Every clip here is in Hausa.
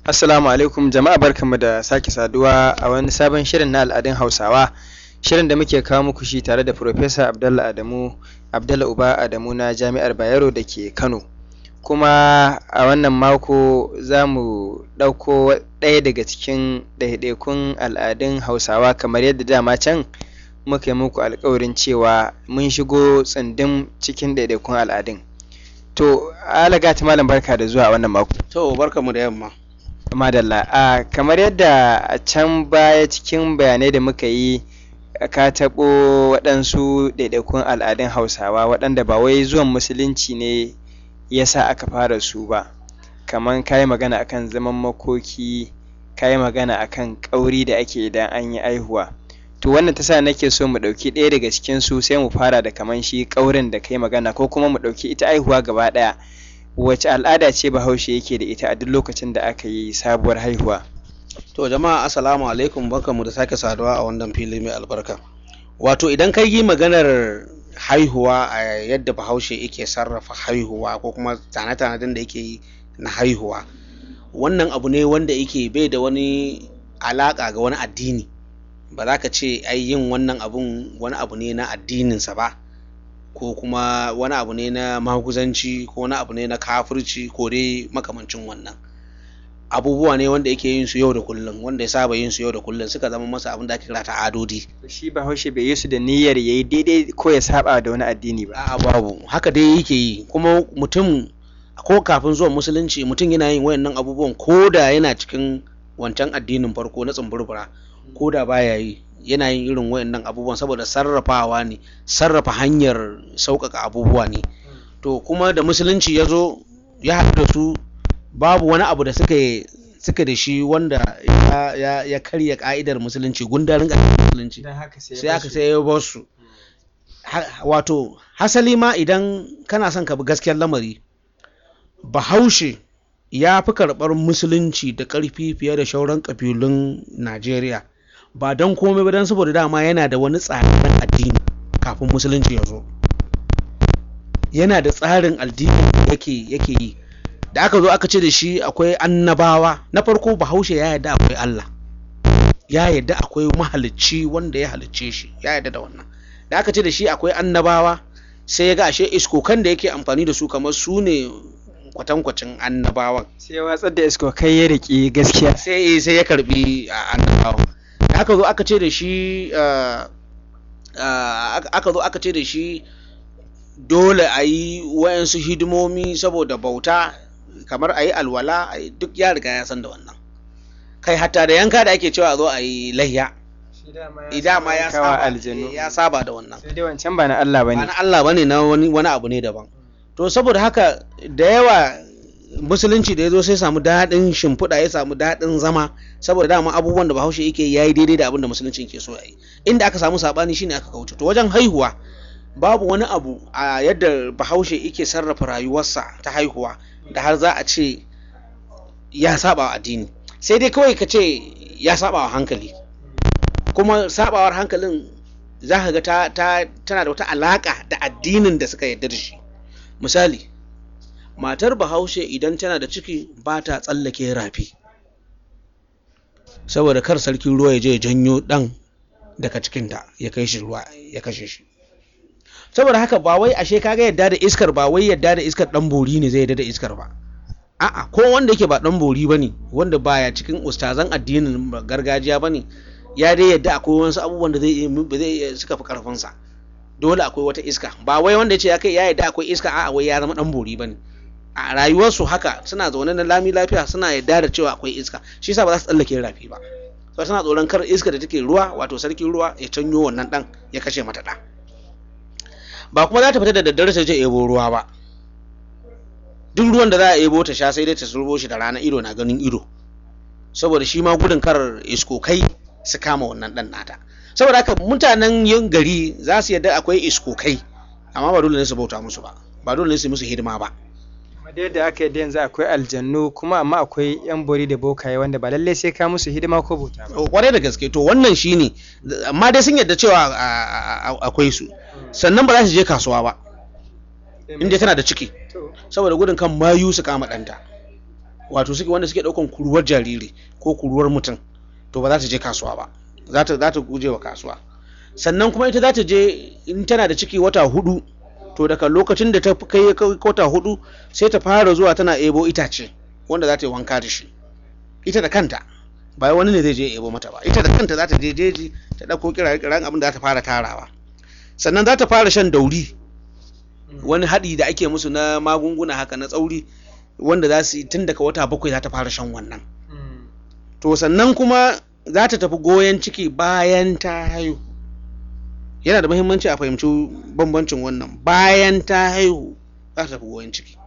Assalamu alaikum jama'a barkanmu da sake saduwa a wani sabon shirin na al'adun Hausawa. Shirin da muke kawo muku shi tare da Profesa Abdallah Adamu, Abdallah Uba Adamu na Jami'ar Bayero da ke Kano. Kuma a wannan mako za mu ɗauko ɗaya daga cikin ɗaiɗaikun al'adun Hausawa kamar yadda dama can muka yi muku alkawarin cewa mun shigo tsundum cikin ɗaiɗaikun al'adun. To, alagata malam barka da zuwa a wannan mako. To, barkamu da yamma. Madalla, a kamar yadda a can baya cikin bayanai da muka yi ka taɓo waɗansu ɗaiɗaikun al'adun Hausawa waɗanda ba wai zuwan musulunci ne ya sa aka fara su ba. Kamar ka yi magana akan zaman makoki, ka yi magana akan ƙauri da ake idan an yi aihuwa. To wannan ta sa nake so mu ɗauki ɗaya daga cikin su sai mu fara da kaman shi ƙaurin da kai magana ko kuma mu ɗauki ita aihuwa gaba ɗaya. Wace al'ada ce Bahaushe yake da ita a duk lokacin da aka yi sabuwar haihuwa? To jama'a assalamu alaikum barkamu da sake saduwa a wannan fili mai albarka. Wato idan ka yi maganar haihuwa a yadda Bahaushe yake sarrafa haihuwa ko kuma tane-tanen da yake yi na haihuwa. Wannan abu ne wanda yake bai da wani alaƙa ga wani addini. Ba za ka ce ai yin wannan abun wani abu ne na addininsa ba. ko kuma wani abu ne na maguzanci ko wani abu ne na kafirci ko dai makamancin wannan abubuwa ne wanda yake yin su yau da kullum wanda ya saba yin su yau da kullum suka zama masa abin da ake kira ta'adodi Shi Bahaushe bai yi su da niyyar yayi daidai ko ya saba da wani addini ba. a'a babu haka dai yake yi kuma mutum ko kafin zuwan musulunci mutum yana yin wayannan abubuwan ko da yana cikin wancan addinin farko na tsumburbura ko da baya yi yana yin irin wayannan abubuwan saboda sarrafawa ne sarrafa hanyar sauƙaƙa abubuwa ne to kuma da musulunci ya zo ya haɗu da su babu wani abu da suka suka da shi wanda ya, ya, ya karya ka'idar musulunci gundarin ƙa'idar musulunci sai aka sai ya bar su Ha- wato hasali ma idan kana son ka bi gaskiyar lamari bahaushe ya fi karɓar musulunci da ƙarfi fiye da shauran ƙabilun najeriya ba don komai ba don saboda dama yana da wani tsarin addini kafin musulunci ya zo yana da tsarin addini da yake yake yi da aka zo aka ce da shi akwai annabawa na farko bahaushe ya yarda akwai Allah ya yarda akwai mahalicci wanda ya halicce shi ya yarda da wannan da aka ce da shi akwai annabawa sai ya ga ashe iskokan da yake amfani da su kamar su ne kwatankwacin annabawan Sai ya watsar da isko kai ya riƙe gaskiya. sai sai ya karbi a annabawan da aka zo aka ce da shi ah, ah, aka- aka zo aka ce da shi dole a yi wayansu hidimomi saboda bauta kamar a yi alwala a yi- duk ya riga ya san da wannan kai hatta da yanka da ake cewa a zo a yi layya idan ma ya kawa saba aljanu. ya saba da wannan Sai dai wancan ba na Allah ba bane. na Allah bane na wani wani abu ne daban to saboda haka da yawa musulunci da ya zo sai samu daɗin shimfiɗa ya samu daɗin zama saboda dama abubuwan da bahaushe yake ya yi daidai da abin da musulunci ke so ya yi inda aka samu saɓani shine aka kauce to wajen haihuwa babu wani abu a yadda bahaushe yake sarrafa rayuwarsa ta haihuwa da har za a ce ya saba wa addini sai dai kawai ka ce ya saba wa hankali kuma sabawar hankalin za ka ga ta, ta, tana da wata alaka da addinin da suka yarda da shi misali matar bahaushe idan tana da ciki ba ta tsallake rafi saboda kar sarkin ruwa ya je ya janyo dan daga cikinta ya kai shi ruwa ya kashe shi saboda haka ba wai ashe kaga yadda da iskar ba wai yadda da iskar dan bori ne zai yadda da iskar ba a'a ko wanda yake ba dan bori bane wanda baya cikin ustazan addinin gargajiya bane ya dai yadda akwai wasu abubuwan da zai iya ba zai iya suka fi karfin sa dole akwai wata iska ba wai wanda yace ya kai ya yadda akwai iska a'a wai ya zama dan bori bane a rayuwarsu haka suna zaune na lami lafiya suna yadda da cewa akwai iska shi yasa ba za su tsallake rafi ba so suna tsoron kar iska da take ruwa wato sarkin ruwa ya canyo wannan dan ya kashe mata da ba kuma za ta fita da daddare ta je ebo ruwa ba duk ruwan da za a ebo ta sha sai dai ta surbo shi da rana ido na ganin ido saboda shi ma gudun kar iskokai su kama wannan dan nata saboda haka mutanen yin gari za su yadda akwai iskokai amma ba dole ne su bauta musu ba ba dole ne su yi musu hidima ba Kuma da yadda aka yadda yanzu akwai aljannu kuma amma akwai yan bori da bokaye wanda ba lallai sai ka musu hidima ko bauta ba. kwarai da gaske to wannan shine amma dai sun yadda cewa a- a- a- akwai su sannan ba za su je kasuwa ba inda tana da ciki To, saboda gudun kan mayu su kama ɗanta wato suke wanda suke ɗaukan kuruwar jariri ko kuruwar mutum to ba za ta je kasuwa ba za ta za ta guje wa kasuwa sannan kuma ita za ta je in tana da ciki wata hudu to daga lokacin da ta kai wata hudu sai ta fara zuwa tana ebo itace wanda za ta yi wanka da shi ita da kanta ba wani ne zai je ebo mata ba ita da kanta za ta je jeji ta ɗauko kiran abin da za ta fara tarawa sannan za ta fara shan dauri wani haɗi da ake musu na magunguna haka na tsauri wanda za su yi tun daga wata bakwai za ta fara shan wannan to sannan kuma za ta tafi goyon ciki bayan ta haihu yana da muhimmanci a fahimci bambancin wannan bayan ta haihu za ta tafi goyon ciki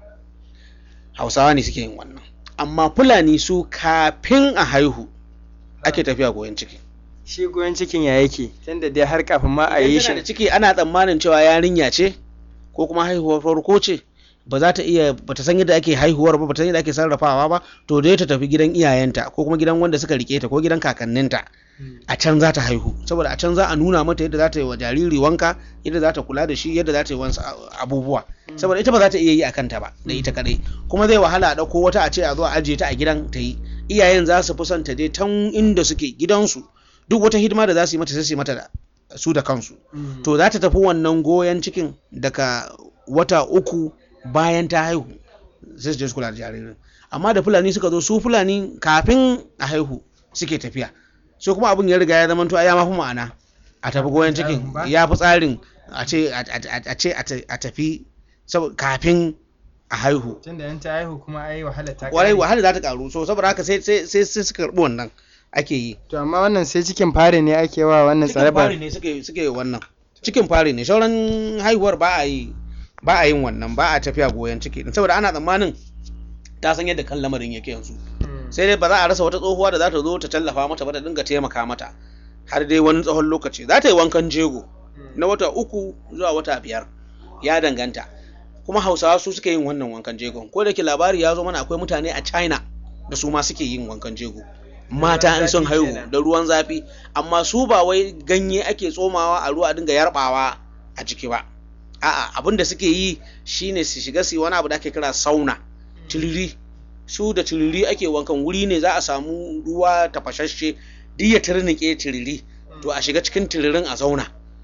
hausawa ne suke yin wannan amma fulani su kafin a haihu ake tafiya goyon ciki shi goyon cikin ya yake tunda dai har kafin ma a yi Idan tana da shi ciki ana tsammanin cewa yarinya ce ko kuma haihuwar farko ce ba za ta iya ba ta san yadda ake haihuwar ba ba ta san yadda ake sarrafawa ba to dai ta tafi gidan iyayenta ko kuma gidan wanda suka rike ta ko gidan kakanninta a can za ta haihu saboda a can za a nuna mata yadda za ta yi wa jariri wanka yadda za ta kula da shi yadda za ta yi wasu abubuwa saboda ita ba za ta iya yi a kanta ba da ita kadai kuma zai wahala a ɗauko wata a ce a zo a ajiye ta a gidan ta yi iyayen za su fi son ta je tan inda suke gidansu duk wata hidima da za su yi mata sai su yi mata da su da kansu to za ta tafi wannan goyon cikin daga wata uku bayan ta haihu sai su je su kula da jaririn amma da fulani suka zo su fulani kafin a haihu suke tafiya so kuma abin ya riga ya zama to ai ya mafi ma'ana a tafi goyon cikin Tsarin ba? ya fi tsarin a ce a a- a ce a ta- a tafi sabo- kafin a haihu tunda yan ta haihu kuma ai wahala ta kwarai kare. wahala za ta karu so saboda haka sai sai sai sai suka karbi wannan ake yi to amma wannan sai cikin fari ne ake wa wannan cikin tsarabar fari ne suke suke wannan cikin fari ne sauran haihuwar ba a yi ba a yin wannan ba a tafiya goyon ciki din saboda ana tsammanin ta san yadda kan lamarin yake yanzu sai dai ba za a rasa wata tsohuwa da za ta zo ta tallafa mata ba ta dinga taimaka mata har dai wani tsawon lokaci za ta yi wankan jego na wata uku zuwa wata biyar ya danganta kuma hausawa su suke yin wannan wankan jegon ko da ke labari ya zo mana akwai mutane a china da su ma suke yin wankan jego mata in sun zafi haihu kenan. da ruwan zafi amma su ba wai ganye ake tsomawa a ruwa a dinga yarbawa a jiki ba a'a abin da suke yi shine su shiga su yi wani abu da ake kira sauna tiriri su da tiriri ake wankan wuri ne za a samu ruwa tafashashe duk ya turnike tiriri to a shiga cikin tiririn a zauna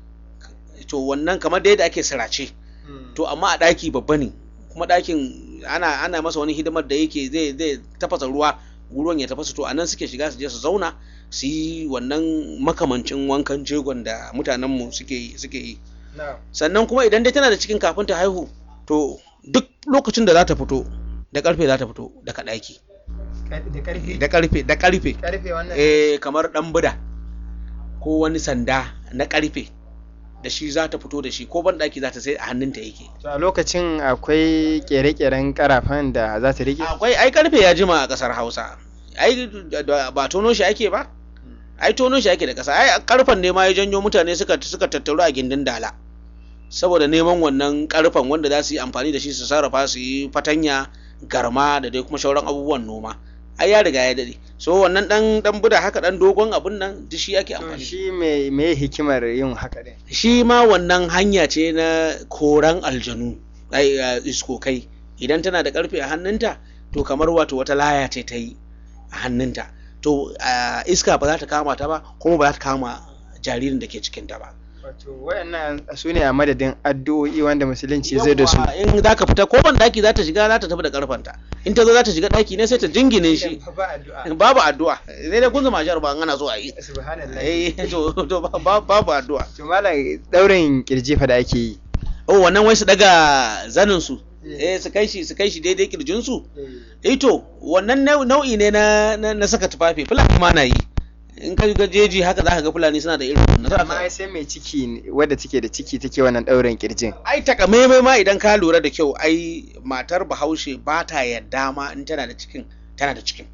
to wannan kamar da yadda ake sirace to amma a ɗaki babba ne kuma ɗakin ana ana masa wani hidimar da yake zai zai tafasa ruwa ruwan ya tafasa to a nan suke shiga su je su zauna su yi wannan makamancin wankan jegon da mutanenmu suke yi suke yi sannan kuma idan dai tana da cikin kafin ta haihu to duk lokacin da za ta fito da karfe za ta fito daga ɗaki da karfi da karfe da karfe karfe wannan eh kamar ɗan buda ko wani sanda na karfe da shi za ta fito da shi ko ban ɗaki za ta sai a hannunta yake to a lokacin akwai kere-keren karafan da za ta rike akwai ai karfe ya jima a kasar hausa ai da- da- ba tono shi ake ba ai tono shi ake da kasa ai karfen ne ma ya janyo mutane suka suka tattaru a gindin dala saboda neman wannan karfen wanda za su yi amfani da shi su sarrafa su yi fatanya garma da dai kuma shauran abubuwan noma ai ya riga ya dade so wannan dan dan buda haka dan dogon abun nan duk shi ake to amfani shi me me hikimar yin haka din shi ma wannan hanya ce na koran aljanu ai a iskokai idan tana da karfe a hannunta to kamar wato wata laya ce ta yi a hannunta to a, iska ba za ta kama ta ba kuma ba za ta kama jaririn da ke cikinta ba wato wayannan su ne a madadin addu'o'i wanda musulunci zai da su Yawwa, in za ka fita ko ban daki za ta shiga za ta tafi da karfanta in ta zo za ta shiga daki ne sai ta jingine shi ba addu'a babu addu'a sai dai kunzuma shar ba ana so a yi subhanallah eh to to ba- ba- babu addu'a to malam daurin kirji fa da ake yi oh wannan wai su daga zanin su eh su kai shi su kai shi daidai kirjin su eh to wannan nau- nau'i ne na na, na saka tufafi fulani ma na yi in ka ga jeji haka zaka ga fulani suna da irin wannan amma ai sai mai ciki ne- wadda take da ciki take wannan daurin kirjin ai takamaimai ma idan ka lura da kyau ai matar bahaushe ba ta yadda ma in tana da cikin tana da cikin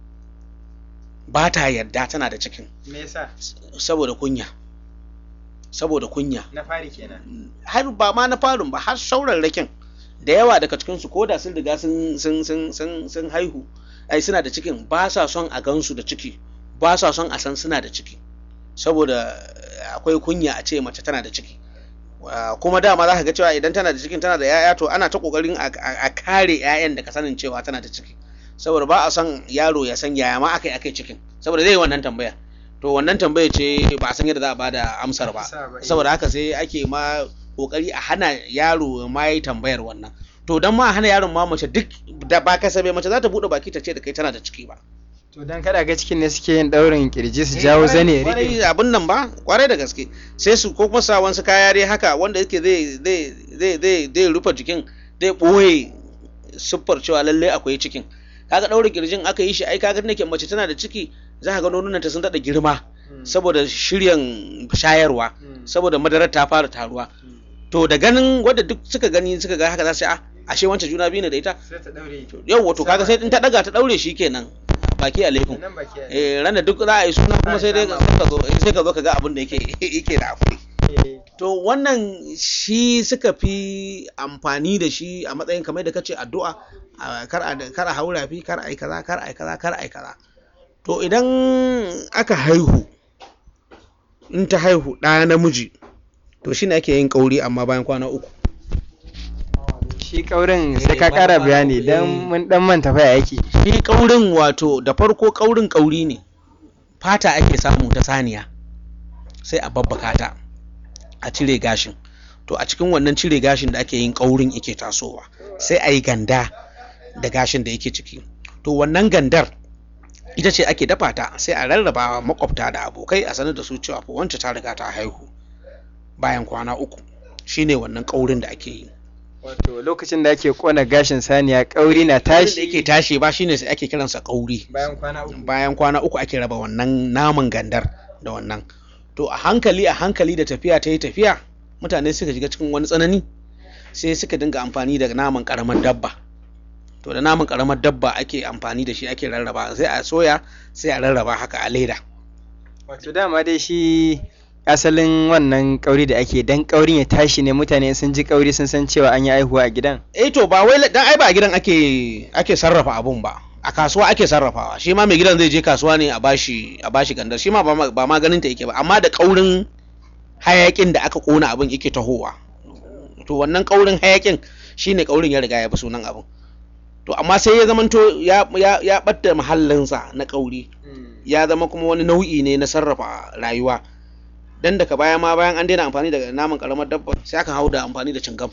ba ta yadda tana da cikin me yasa saboda kunya saboda kunya na fari kenan har ba ma na farin ba har saurarrakin da yawa daga cikinsu ko da sun riga sun sun sun sun sun haihu ai suna da cikin ba sa son a gansu da ciki ba sa son a san suna da ciki saboda eh, akwai kunya a ce mace tana da ciki Ah, kuma dama za ka ga cewa idan tana da cikin tana da 'ya'ya to ana ta kokarin a a- a kare 'ya'yan daga sanin cewa tana da ciki saboda ba a son yaro ya san yaya ma aka yi aka yi cikin saboda zai yi wannan tambaya to wannan tambaya ce ba a san yadda za a bada amsar ba saboda haka sai ake ma kokari a hana yaro ma yi tambayar wannan to dan ma a hana yaron ma mace duk da ba kasabe mace za ta bude baki ta ce da kai tana da ciki ba to dan kada ga cikin ne suke yin daurin kirji su jawo zane kwarai abin nan ba kwarai da gaske sai su ko kuma sa wasu kaya dai haka wanda yake zai zai zai zai zai rufe jikin zai boye siffar cewa lalle akwai cikin kaga daurin kirjin aka yi shi ai kaga nake mace tana da ciki za ka ga nonunan ta sun dada girma saboda shiryan shayarwa saboda madarar ta fara taruwa to da ganin wadda duk suka gani suka ga haka za su a ashe wancan juna biyu ne da ita yau wato kaga sai in ta daga ta daure shi kenan baki alaikum eh ranar duk za a yi suna kuma sai dai ka zo sai ka zo ka ga abin da yake yake da akwai to wannan shi suka fi amfani da shi a matsayin kamar da kace addu'a kar a kar a haura fi kar a yi kaza kar a yi kaza kar a yi kaza to idan aka haihu in ta haihu ɗa namiji to shine ake yin kauri amma bayan kwana uku shi kaurin sai ka kara bayani dan mun dan manta fa yake shi kaurin wato da farko kaurin kauri ne fata ake samu ta saniya sai a babbaka ta a cire gashin to a cikin wannan cire gashin da ake yin kaurin yake tasowa sai a yi ganda da gashin da yake ciki to wannan gandar ita ce ake dafa ta sai a rarraba makwabta da abokai a sanar da su cewa fa wancan ta riga ta haihu bayan kwana uku shine wannan kaurin da ake yi wato lokacin da ake kona gashin saniya kauri na tashi da yake tashi ba shine sai ake kiransa kauri bayan kwana uku bayan kwana uku ake raba wannan naman gandar da wannan to a hankali a hankali da tafiya ta yi tafiya mutane suka shiga cikin wani tsanani sai suka dinga amfani da naman karamar dabba to da naman karamar dabba ake amfani da shi ake rarraba sai a soya sai a rarraba haka a leda wato dama dai shi asalin wannan kauri da ake dan kaurin ya tashi ne mutane sun ji kauri sun san cewa an yi aihuwa a gidan eh to ba wai dan ai ba a gidan ake ake sarrafa abun ba a kasuwa ake sarrafawa shi ma mai gidan zai je kasuwa ne a bashi a bashi gandar shi ma ba ma ganin ta yake ba amma da kaurin hayakin da aka kona abin yake tahowa to wannan kaurin hayakin shine kaurin ya riga ya bi sunan abin to amma sai ya zamanto ya ya ya batta mahallinsa na kauri ya zama kuma wani nau'i ne na sarrafa rayuwa dan daga baya ma bayan an daina amfani da naman karamar dabba sai aka hau da amfani da cingam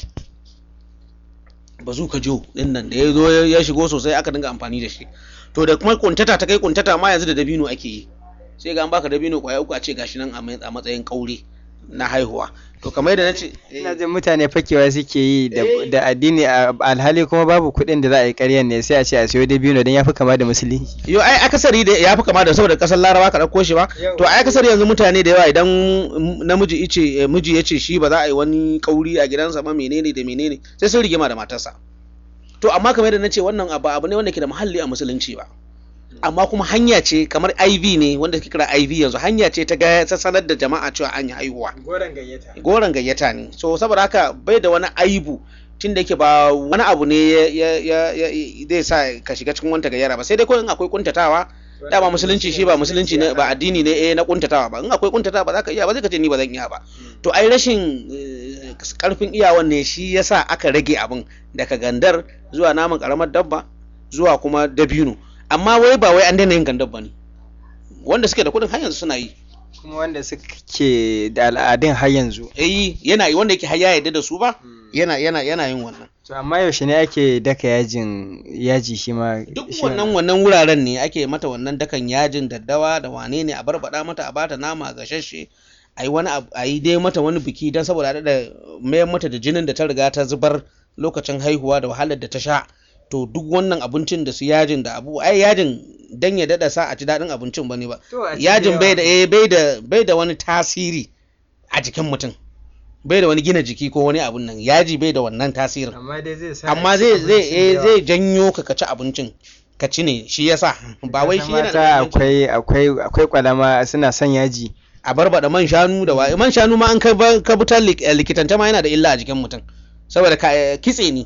bazuka jo din nan da ya zo ya shigo sosai aka dinga amfani da shi to da kuma kuntata ta kai kuntata ma yanzu da dabino ake yi sai ga an baka dabino kwaya uku a ce gashi nan a matsayin kauri na haihuwa to kamar yadda nace ina jin mutane fakewa suke yi da addini alhali kuma babu kuɗin da za a yi ƙaryan ne sai a ce a siyo dabino don ya fi kama da musulunci yo ai akasari da ya fi kama da saboda kasar laraba ka ɗauko shi ba to ai akasari yanzu mutane da yawa idan namiji ice miji ya ce shi ba za a yi wani kauri a gidansa ba menene da menene sai sun rigima da matarsa to amma kamar yadda nace wannan abu abu ne wanda ke da muhalli a musulunci ba amma kuma hanya ce kamar IV ne wanda ke kira IV yanzu hanya ce ta ta sanar da jama'a cewa an yi haihuwa goron gayyata goron gayyata ne so saboda haka bai da wani aibu tunda yake ba wani abu ne ya zai sa ka shiga cikin wanta gayyara ba sai dai ko in akwai kuntatawa dama musulunci shi ba musulunci ne ba addini ne eh na kuntatawa ba in akwai kuntatawa ba za ka iya ba zai ka ce ni ba zan iya ba to ai rashin karfin iyawan ne shi yasa aka rage abin daga gandar zuwa naman karamar dabba zuwa kuma dabino amma wai ba wai an daina yin gandar ba ne wanda suke da kuɗin har yanzu suna yi kuma wanda suke da al'adun har yanzu eh yana yi wanda yake har ya yarda da su ba yana yana yana yin wannan to amma yaushe ne ake daka yajin yaji shi ma duk wannan wannan wuraren ne ake mata wannan dakan yajin daddawa da wane ne a barbada mata a bata nama gashashe a yi wani a yi dai mata wani biki don saboda da mayar mata da jinin da ta riga ta zubar lokacin haihuwa da wahalar da ta sha to duk wannan abincin da su yajin da abu ai yajin dan ya dada sa a ci daɗin abincin bane ba yajin bai da eh bai da bai da wani tasiri a jikin mutum bai da wani gina jiki ko wani abun nan yaji bai da wannan tasirin amma dai zai sa amma zai zai eh zai janyo ka ka ci abincin ka ci ne shi yasa ba wai shi yana mata akwai akwai akwai kwalama suna son yaji a barbada man shanu da wa man shanu ma an ka butar likitanta ma yana da illa a jikin mutum saboda kitse ne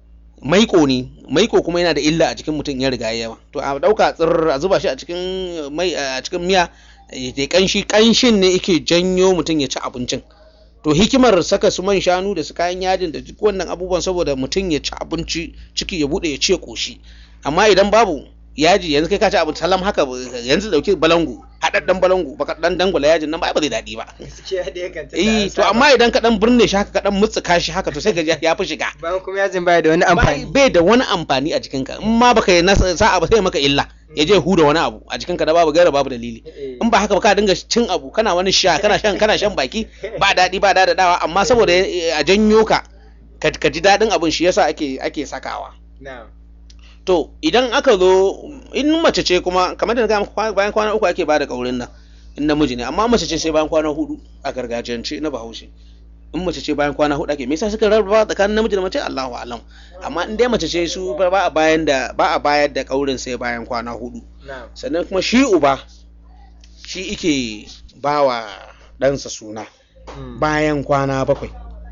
maiko ne maiko kuma yana da illa a cikin mutum ya riga yawa to a dauka tsir a zuba shi a cikin mai a cikin miya ya kanshi kanshin ne yake janyo mutum ya ci abincin to hikimar saka su man shanu da su kayan yajin da duk wannan abubuwan saboda mutum ya ci abinci ciki ya bude ya ce koshi amma idan babu yaji yanzu kai ka ci abu salam haka yanzu dauki balangu haɗaɗɗen balangu baka dan dangula yajin nan ba ba zai daɗi ba eh to amma idan ka dan burne shi haka ka dan mutsuka shi haka to sai ga ya fi shiga bayan kuma yajin baya da wani amfani bai da wani amfani a jikinka in ma baka yi sa'a ba sai maka illa ya je huda wani abu a jikinka da babu gaira babu dalili in ba haka ba ka dinga cin abu kana wani sha kana shan kana shan baki ba daɗi ba da dawa amma saboda a janyo ka ka ji daɗin abin shi yasa ake ake sakawa to idan aka zo in mace ce kuma kamar da na bayan kwana uku ake bada kaurin nan in namiji ne amma mace ce sai bayan kwana hudu a gargajiyance na bahaushe in mace ce bayan kwana hudu ake me yasa suka rarraba tsakanin namiji da mace Allahu alam amma in dai mace ce su ba a bayan da ba a bayar da kaurin sai bayan kwana hudu sannan kuma shi uba shi ike bawa ɗansa suna bayan kwana bakwai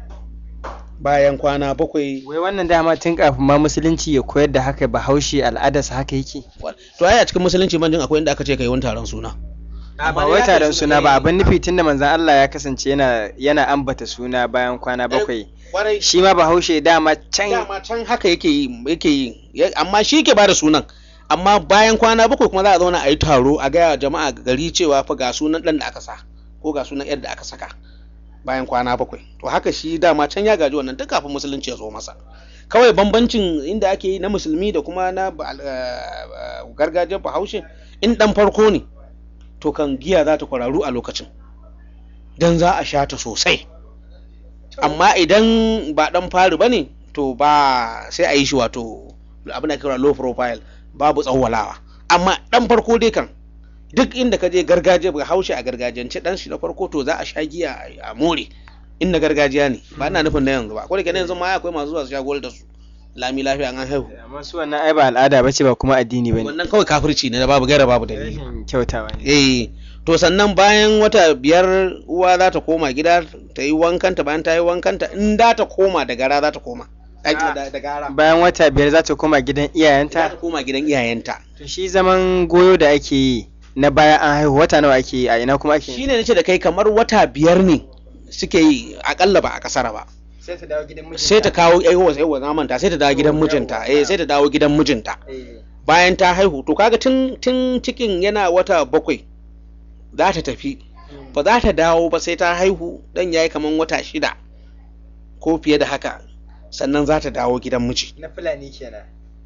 bayan kwana bakwai wai wannan dama tun kafin ma musulunci ya koyar da haka bahaushe al'adarsa haka yake to ai a cikin musulunci man jin akwai inda aka ce kai wani taron suna ba wai taron suna ba abin nufi tunda manzon Allah ya kasance yana yana ambata suna bayan kwana bakwai shi ma bahaushe dama can dama can haka yake yi yake yi amma shi ke bada sunan amma bayan kwana bakwai kuma za a zauna a yi taro a gaya jama'a gari cewa fa ga sunan dan da aka sa ko ga sunan yadda aka saka bayan kwana bakwai to haka shi dama can ya gaji wannan tun kafin musulunci ya zo masa kawai bambancin inda ake yi na musulmi da kuma na gargajiyar bahaushe in dan farko ne to kan giya za ta kwararu a lokacin don za a sha ta sosai amma idan ba dan fari ba ne to ba sai a yi shi wato abin da kira low profile babu tsawwalawa amma dan farko dai kan duk inda ka je gargajiya ba haushe a gargajiyance dan shi na farko to za a sha giya a more in na gargajiya ne ba ina nufin na yanzu ba ko da ke yanzu ma akwai masu zuwa su sha gol da su lami lafiya an haihu amma su wannan ai ba al'ada bace ba kuma addini bane wannan kawai kafirci ne da babu gaira babu dalili kyautawa ne eh to sannan bayan wata biyar uwa za ta koma gida ta yi wankanta bayan ta yi wankanta in da ta koma da gara za ta koma da gara bayan wata biyar za ta koma gidan za iyayenta ta koma gidan iyayenta to shi zaman goyo da ake yi na bayan an haihu wata nawa ake yi a ina kuma ake yi shine nace da kai kamar wata biyar ne suke yi akalla ba a kasara ba sai ta dawo gidan mijinta sai ta kawo aiwa sai wa manta sai ta dawo gidan mijinta eh sai ta dawo gidan mijinta bayan ta haihu to kaga tun tun cikin yana wata bakwai za ta tafi ba za ta dawo ba sai ta haihu dan yayi kaman wata shida ko fiye da haka sannan za ta dawo gidan miji na fulani kenan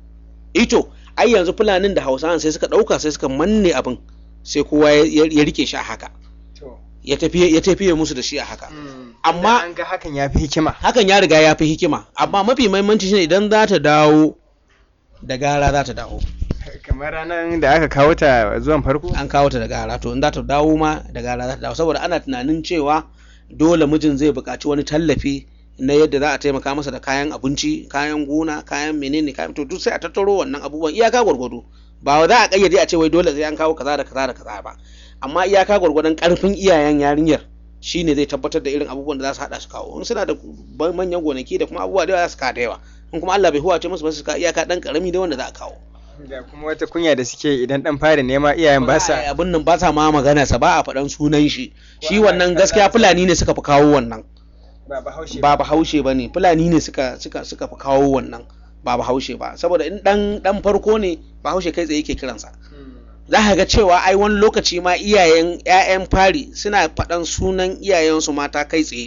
ito ai yanzu fulanin da hausawan sai suka ɗauka sai suka manne abin sai kowa ya ya rike shi a haka to ya tafi ya tafi musu da shi a haka Amma- an ga hakan ya fi hikima hakan ya riga ya fi hikima amma mafi mahimmanci shine idan za ta dawo da gara za ta dawo kamar ranar da aka kawo ta zuwan farko an kawo ta da gara to in za ta dawo ma da gara za ta dawo saboda ana tunanin cewa dole mijin zai buƙaci wani tallafi na yadda za a taimaka masa da kayan abinci kayan gona kayan menene kayan to duk sai a tattaro wannan abubuwan iyaka gwargwado ba za a kayyade a ce wai dole sai an kawo kaza da kaza da kaza ba amma iyaka gwargwadon karfin iyayen yarinyar shine zai tabbatar da irin abubuwan da za su hada su kawo in suna da manyan gonaki da kuma abubuwa da yawa za su kawo da yawa in kuma Allah bai huwace musu ba su kawo iyaka dan karami da wanda za a kawo da kuma wata kunya da suke idan dan fara nema iyayen ba sa abin nan ba sa ma magana sa ba a faɗan sunan shi shi wannan gaskiya fulani ne suka fi kawo wannan ba bahaushe ba bahaushe ba ne fulani ne suka suka suka fi kawo wannan ba bahaushe ba saboda in dan dan farko ne bahaushe kai tsaye yake kiransa za ka ga cewa ai wani lokaci ma iyayen ƴaƴan fari suna faɗan sunan iyayensu mata kai tsaye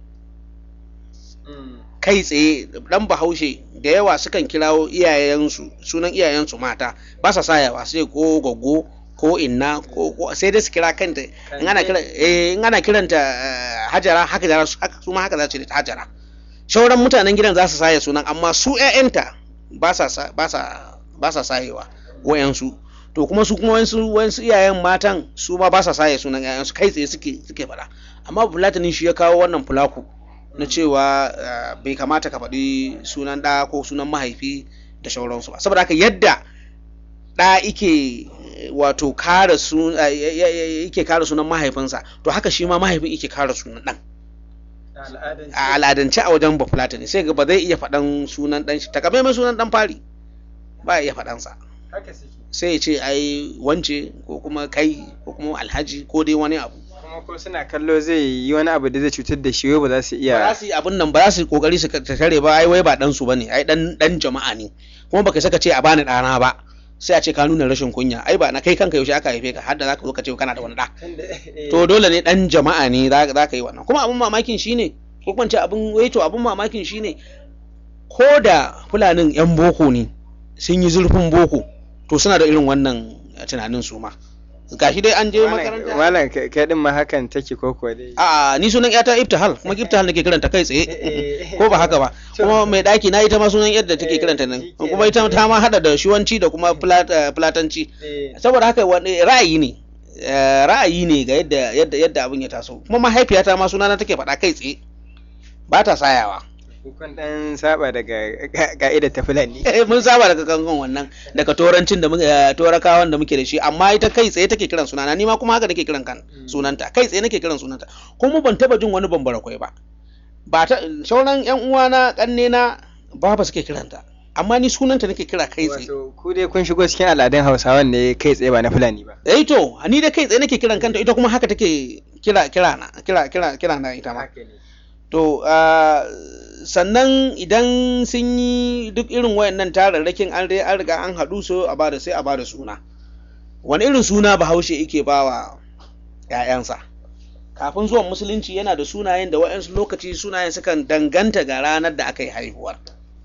kai tsaye dan bahaushe da yawa sukan kirawo iyayensu sunan iyayensu mata ba sa sayawa sai ko goggo ko inna ko ko- sai dai su kira kanta in ana kira eh in ana kiranta eh, hajara haka da su haka su ma haka za su ce ta hajara shauran mutanen gidan za su saya sunan amma su ƴaƴanta ba sa sa- ba sa ba sa sayewa wayansu to kuma su kuma wayansu wayansu iyayen matan su ma ba sa saye sunan ƴaƴansu kai tsaye suke suke faɗa amma fulatani shi ya kawo wannan fulaku na cewa eh, bai kamata ka faɗi sunan ɗa ko sunan mahaifi da shauransu ba saboda haka yadda ɗa ike eh, wato kare su eh, ya- ya- ya- yake kare sunan mahaifinsa to haka shi ma mahaifin yake kare sunan ɗan a al'adance a wajen bafulatani sai ga ba zai iya faɗan sunan ɗan shi takamaiman sunan ɗan fari ba ya iya faɗansa haka suke sai ya ce ai wance ko kuma kai ko kuma alhaji ko dai wani abu kuma kuma ko suna kallo zai yi wani abu da zai cutar da shi wai ba za su ba iya za su yi abin nan ba za su yi kokari su tare ba ai wai ba dan su bane ai dan dan jama'a ne kuma baka saka ce a bani dana ba sai a ce ka nuna rashin kunya ai ba na kai kanka yaushe aka haife ka har da zaka zo ka ce kana da wani da to dole ne dan jama'a ne za za ka yi wannan kuma abin mamakin shine ko kuma ce abin wai to abin mamakin shine ko da fulanin yan boko ne sun yi zurfin boko to suna da irin wannan tunanin su ma gashi dai an je makaranta malam kai kai din ma hakan take ko ko dai a ni sunan yata iftihal kuma iftihal nake kiranta kai tsaye ko ba haka ba kuma mai daki na ita ma sunan yadda take kiranta nan kuma ita ta ma hada da shuwanci da kuma flat- eh, fulatanci saboda haka wani ra'ayi ne eh, ra'ayi ne ga yadda yadda yadda abin ya taso kuma mahaifiyata ma sunana take faɗa kai tsaye ba ta sayawa kun dan saba daga ka'idar ta fulani mun saba daga kankan wannan daga turancin da muke eh, turakawan da muke da shi amma ita kai tsaye take kiran sunana ni ma kuma haka nake kiran kan sunanta kai tsaye nake kiran sunanta kuma ban taba jin wani bambara kwai ba ba ta sauran yan uwana kanne na baba suke kiranta amma ni sunanta nake kira kai tsaye wato ku dai kun shigo cikin al'adun hausawan ne kai tsaye ba na fulani ba eh to ni da kai tsaye nake kiran kanta ita kuma haka take kira kira na kira kira kira na ita ma to ah, sannan idan sun yi duk irin wayannan tararrakin an dai an riga an haɗu so a bada sai a bada suna wani irin suna bahaushe yake bawa ‘ya'yansa kafin zuwan musulunci yana da sunayen da waɗansu lokaci sunayen sukan danganta ga ranar da aka yi haihuwar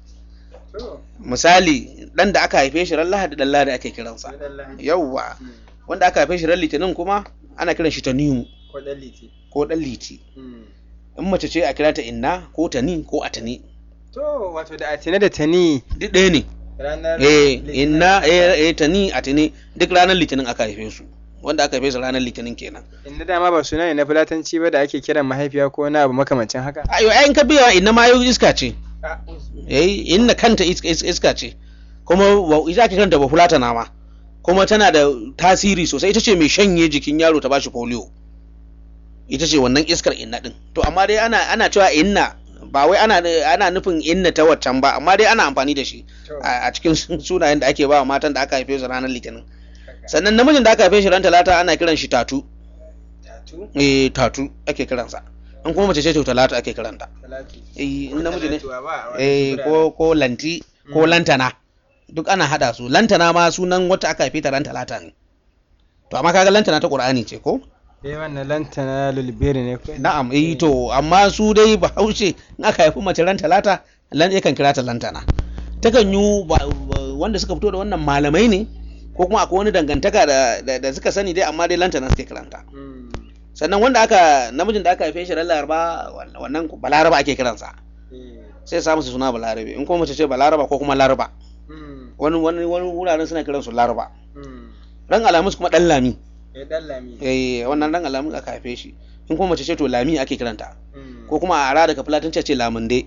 misali ɗan da aka haife shi ran lahadi ɗan lahadi ake kiransa yauwa wanda aka haife shi ran litinin kuma ana kiran shi tanimu ko dan liti ko ɗan liti in mace ce a kira ta inna ko tani ko atani to wato da atine da tani duk ɗaya ne ranar eh inna eh eh, tani atani duk ranar litinin aka haife su wanda aka haife su ranar litinin kenan inda dama ba suna ne na fulatanci ba da ake kiran mahaifiya ko na abu makamancin haka ayo ayin ka biya inna ma yau iska ce eh inna kanta iska, iska, iska ce kuma wa- ita ake kanta ba fulatana ma kuma tana da tasiri sosai ita ce mai shanye jikin yaro ta bashi polio ita ce wannan iskar inna din to amma dai ana ana cewa inna ba wai ana ana nufin inna ta waccan ba amma dai ana amfani da shi a a cikin sunayen da ake ba wa matan da aka haife su ranar litinin sannan namijin da aka haife shi ran talata ana kiran shi tatu eh tatu ake kiransa in kuma mace ce to talata ake kiranta eh in namiji ne eh ko ko lanti ko lantana duk ana hada su lantana ma sunan wata aka haife ta ran talata ne to amma kaga lantana ta qur'ani ce ko eh wannan lantana lulberi ne ko na'am eh to amma su dai bahaushe in aka haifi mace ran talata lan yakan kira ta lantana takan yi ba- ba- wanda suka fito da wannan malamai ne ko kuma akwai wani dangantaka da, da, da suka sani dai amma dai lantana suke kiranta Mm. sannan wanda aka namijin da aka haife shi ran laraba wannan balaraba ake kiransa Eh. sai sa musu suna balarabe in kuma mace ce balaraba ko kuma laraba Mm. wani wani wani wuraren suna kiransu laraba Mm. ran alamus kuma dan lami Eh, dan lami eh wannan ran alamus aka haife shi in kuma mace ce to lami ake kiranta Mm. ko kuma a ara daga fulatanci a ce lamunde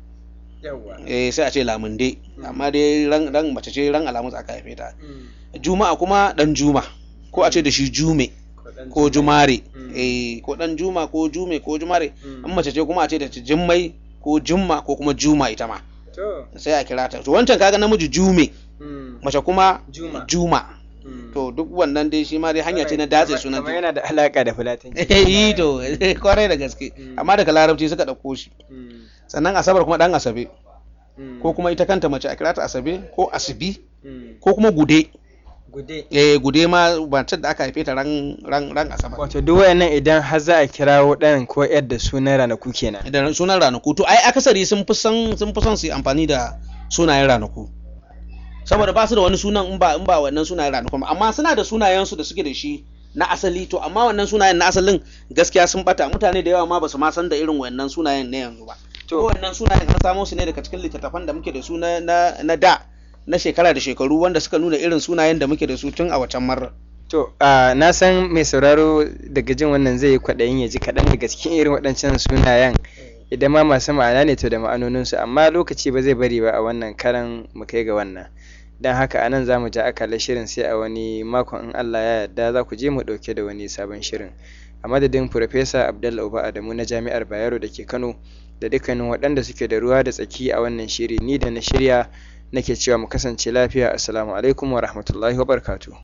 yawwa eh sai a ce lamunde amma dai ran ran mace ce ran alamus aka haife ta Mm. juma'a kuma dan juma ko a ce da shi jume dan ko jumare Mm. eh ko dan juma ko jume ko jumare Mm. in mace ce kuma a ce da ta jimmai ko jumma ko kuma juma ita ma to sai a kira ta to wancan kaga namiji jume Mm. mace kuma Juma. juma Mm. to duk wannan dai shi ma dai hanya ce na datse sunan kamar yana da alaka da fulatanci eh to kwarai da gaske Mm. amma daga larabci suka ɗauko shi Mm. sannan asabar kuma dan asabe Mm. ko kuma ita kanta mace a kira ta asabe ko asibi Mm. ko kuma gude gude eh gude ma mace da aka haife ta ran ran ran asabar wato duk wayannan idan har za a kirawo ɗan ko yar da sunan ranaku kenan da sunan ranaku to ai akasari sun fi son sun fi son su yi amfani da sunayen ranaku saboda ba su da wani sunan in ba in ba wannan sunayen ranaku ba amma suna da sunayen su da suke da shi na asali to amma wannan sunayen na asalin gaskiya sun bata mutane da yawa ma ba su ma san da irin wannan sunayen na yanzu ba to wannan sunayen an samo su ne daga cikin littattafan da muke da su na na, na da na shekara da shekaru wanda suka nuna irin sunayen da muke da su tun a wacan marar to a na san mai sauraro daga jin wannan zai yi kwaɗayin ya ji kaɗan daga cikin irin waɗancan sunayen idan ma masu ma'ana ne to da ma'anoninsu amma lokaci ba zai bari ba a wannan karan mu kai ga wannan don haka anan za mu ja akalar shirin sai a wani makon in Allah ya yarda za ku je mu ɗauke da wani sabon shirin a madadin Farfesa Abdallah Uba Adamu na Jami'ar Bayero da ke Kano da dukkanin waɗanda suke da ruwa da tsaki a wannan shiri ni da na shirya nake cewa mu kasance lafiya assalamu alaikum wa rahmatullahi wa barakatuh